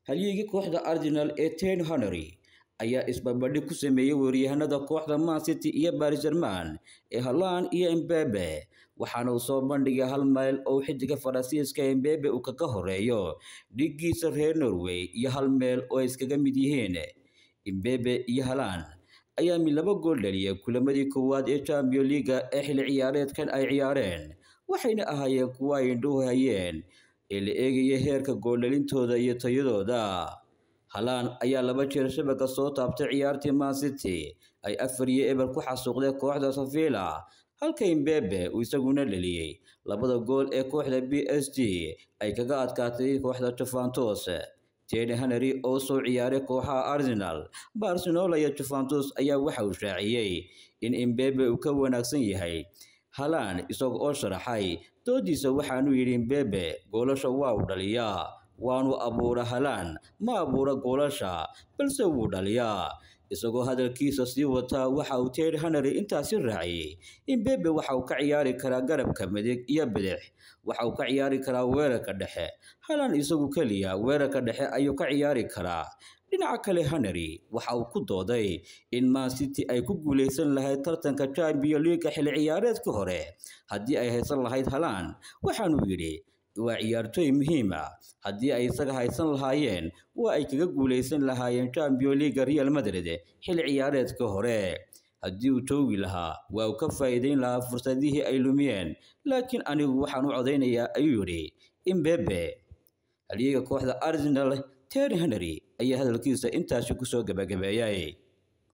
halyeegii kooxda arsenal ee ten honery ayaa isbarbardhig ku sameeyey weeryahanada kooxda man city iyo baris german ee halan iyo embebe waxaana uu soo bandhigay hal mayl oo xidiga faransiiska embebe uu kaga horeeyo dhigiisa reer norway iyo hal meel oo ay iskaga mid yihiin embebe iyo halan ayaa mid laba gool dhaliyay kulamadii koowaad ee champion leaga ee xilli ciyaareedkan ay ciyaareen waxayna ahaayeen kuwa ay indhuhu hayeen ee la eegaya heerka gooldhalintooda iyo tayadooda halaan ayaa laba jeer shabaka soo taabtay ciyaartii man city ay afar iyo eber ku xasuuqday kooxda savilla halka imbebe uu isaguna dhaliyey labada gool ee kooxda b s g ay kaga adkaatay kooxda juventus teni hanery oo soo ciyaaray kooxaha arsenal barcelona iyo juventus ayaa waxa uu shaaciyey in imbebe uu ka wanaagsan yahay halaan isaga oo sharaxay doodiisa waxaanu yidhi imbebe goolasha waa uu dhaliyaa waanu abuura halaan ma abuura goolasha balse wuu dhaliyaa isagoo hadalkiisa sii wataa waxa uu ted hanery intaasi raaciyey imbebe waxa uu ka ciyaari karaa garabka midig iyo bidix waxa uu ka ciyaari karaa weerarka dhexe halaan isagu keliya weerarka dhexe ayuu ka ciyaari karaa dhinaca kale hanery waxa uu ku dooday in man city ay ku guuleysan lahayd tartanka champion leaga xilli ciyaareedka hore haddii ay haysan lahayd halaan waxaanuu yidhi waa ciyaartooy muhiim ah haddii ay isaga haysan lahaayeen waa ay kaga guuleysan lahaayeen champion leaga real madrid xilli ciyaareedka hore haddii uu joogi lahaa waa uu ka faa'iideyn lahaa fursadihii ay lumiyeen laakiin anigu waxaan u codaynayaa ayuu yidhi imbebe halyeega kooxda arsenal terry henry ayaa hadalkiisa intaasi kusoo gabagabeeyay